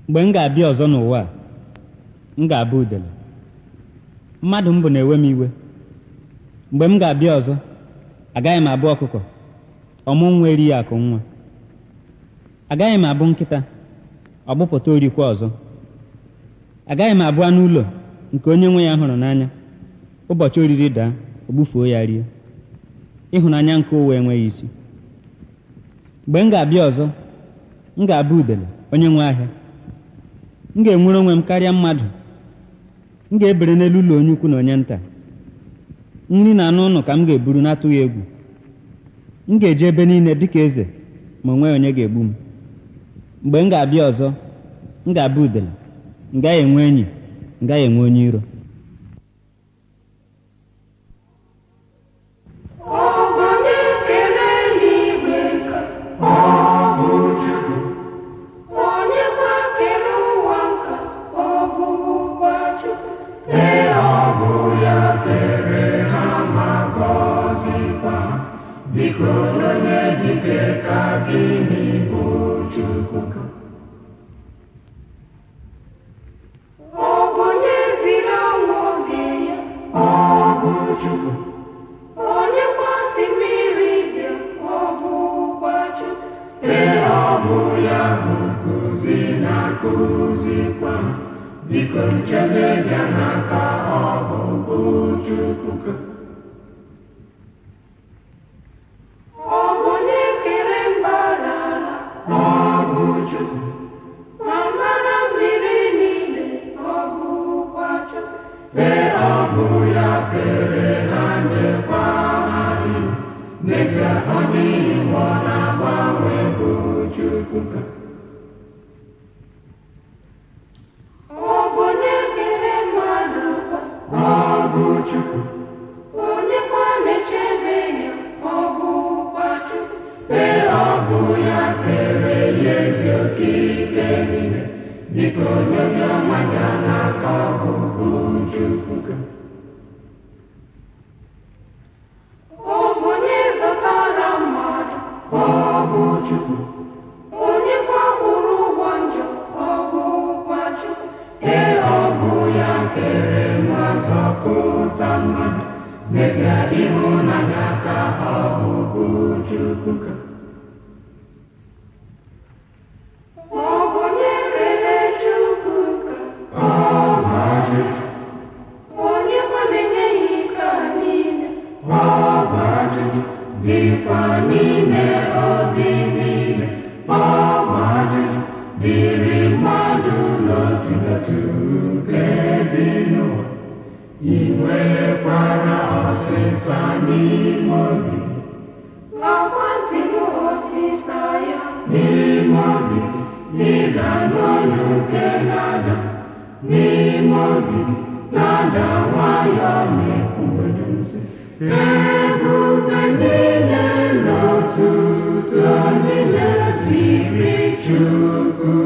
mgbe m ga-abịa ọzọ n'ụwa a m ga-abụ udele mmadụ m bụ na-ewe m iwe mgbe m ga-abịa ọzọ agaghị m abụ ọkụkọ ọmụ nwa erighị akụ nwa agaghị m abụ nkịta ọgbụpụta orikwa ọzọ agaghị m abụ anụ ụlọ nke onye nwe ya hụrụ n'anya ụbọchị oriri daa o gbufuo ya rie ịhụnanya nke ụwa enweghị isi mgbe m ga-abịa ọzọ m ga-abụ udele onye nwe ahịa m ga-enwere onwe m karịa mmadụ m ga-ebere n'elu ụlọ onye ukwu na onye nta nri na anụ ụlọ ka m ga-eburu n'atụghị egwu m ga-eje ebe niile dịka eze ma onweghị onye ga-egbu m mgbe m ga-abịa ọzọ m ga-abụ udele m gaghị enwe enyi m gaghị enwe onye iro Onye kere eluigwe ka Ọ bụ Chukwu, onye kwa kere ụwa ka ọ bụkwa Chukwu ee ọ bụ ya kere ha ma gọzikwa ha. Biko onye dike ka gịnị bụ Chukwu ka? ọ bụ onye ziri ọnwụ oge ya Ọ bụ Chukwu, onye kwasị mmiri bịa ọ bụkwa Chukwu ee ọ bụ ya bụ nkuzi na-akụzikwa ha. Biko nchebe bịa n'aka ọ bụ bụ Chukwu ka. ọ bụ onye kere mbara ala Ọ bụ Chukwu, ma mara mmiri niile ọ bụkwa Chukwu ee ọ bụ ya kere ha nyekwa ha iwu. N'ezie ọ dịghị mgbe ọ na-agbanwe bụ Chukwu ka. ọ bụ onye kere mmadụ kwa Ọ bụ Chukwu, onye kwa na-echebe ya ọ bụkwa Chukwu ee ọ bụ ya kere ya ezi okike niile. Biko onye ọma ya n'aka ọ bụ bụ Chukwu ka. ọ bụ onye zụtara mmadụ Ọ bụ Chukwu, onye kwa kwụrụ ụgwọ njọ ọ bụkwa Chukwu ee ọ bụ ya kere nwa zọpụta mmadụ. N'ezie ịhụnanya ka ọ bụ bụ Chukwu ka. ọ bụ onye kere Chukwu ka Ọ bụ ajụjụ, onye kwa na-enye ya ike a niile ọ bụ ajụjụ, dịkwa n'ime obi niile. Ọ bụ ajụjụ, dịrị mmadụ n'otu n'otu nke dị n'ụwa. I nwekwara ọsịsa n'ime obi, nakwa ntị n'osisa ya n'ime obi, ị ga-anụ olu nke na-ada. N'ime obi, na-ada nwayọọ na-ekwubedo nsị. Ebube niile n'otuto niile dịrị Chukwu.